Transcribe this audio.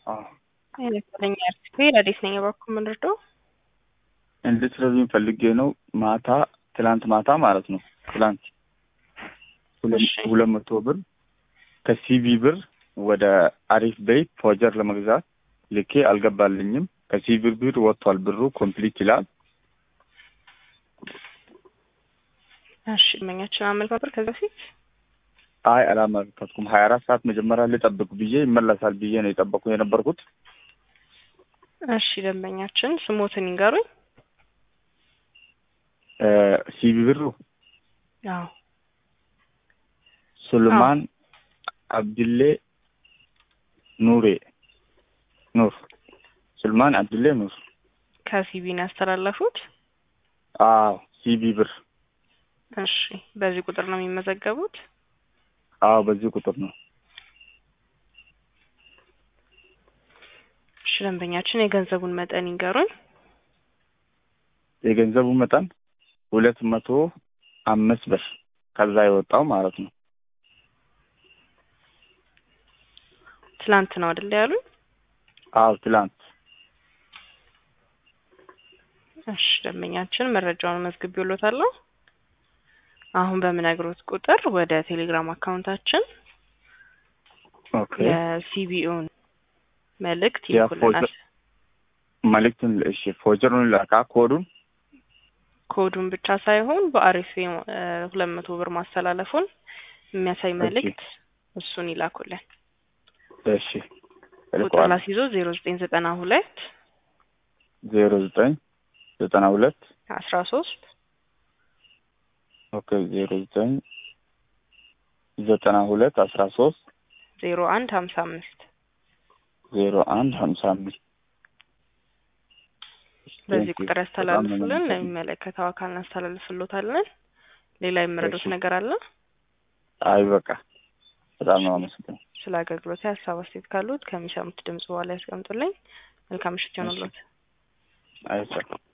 አዎ ይመስለኛ አርቲስቴ ረዴት ነኝ። በኩል ምንርዶ እንድትረዱኝ ፈልጌ ነው። ማታ ትላንት ማታ ማለት ነው። ትላንት ሁለት እሺ። ሁለት መቶ ብር ከሲቢ ብር ወደ አሪፍ ቤት ፎጀር ለመግዛት ልኬ አልገባልኝም። ከሲቢ ብር ወጥቷል። ብሩ ኮምፕሊት ይላል። እሺ መኛችን አመልክ ነበር ከዚህ በፊት አይ አላመለከትኩም። ሀያ አራት ሰዓት መጀመሪያ ልጠብቅ ብዬ ይመለሳል ብዬ ነው የጠበቁ የነበርኩት። እሺ ደንበኛችን ስሞትን ይንገሩኝ። እ ሲቢ ብሩ አዎ ሱልማን አብድሌ ኑሬ ኑር ሱልማን አብድሌ ኑር። ከሲቢን ያስተላለፉት። አዎ ሲቢ ብር እሺ በዚህ ቁጥር ነው የሚመዘገቡት። አዎ በዚህ ቁጥር ነው። እሺ ደንበኛችን የገንዘቡን መጠን ይንገሩኝ። የገንዘቡ መጠን ሁለት መቶ አምስት ብር ከዛ የወጣው ማለት ነው። ትላንት ነው አይደል ያሉኝ? አዎ ትላንት እሺ ደንበኛችን መረጃውን መዝግቤልዎታለሁ። አሁን በምነግሮት ቁጥር ወደ ቴሌግራም አካውንታችን ኦኬ የሲቢኦን መልእክት ያ ይልኩልናል። ፎጀር- መልእክቱን እሺ ፎጀሩን ላካ ኮዱን ኮዱን ብቻ ሳይሆን በአሪፍ ሁለት መቶ ብር ማስተላለፉን የሚያሳይ መልእክት እሱን ይላኩልን። እሺ ቁጥር እልከዋለሁ። ላስይዞ ዜሮ ዘጠኝ ዘጠና ሁለት ዜሮ ዘጠኝ ዘጠና ሁለት አስራ ሶስት ኦኬ ዜሮ ዘጠኝ ዘጠና ሁለት አስራ ሶስት ዜሮ አንድ ሀምሳ አምስት ዜሮ አንድ ሀምሳ አምስት በዚህ Thank you. ቁጥር በጣም ነው ያስተላልፉልን። የማመሰግነው። ለሚመለከተው አካል እናስተላልፍሎታለን። ሌላ የምረዱት እሺ። ነገር አለ? አይ በቃ በጣም ነው አመሰግነው። ስለ አገልግሎት ሀሳብ አስተያየት ካሉት ከሚሰሙት ድምጽ በኋላ ያስቀምጡልኝ። መልካም ምሽት ይሆንልዎት። አይቻልም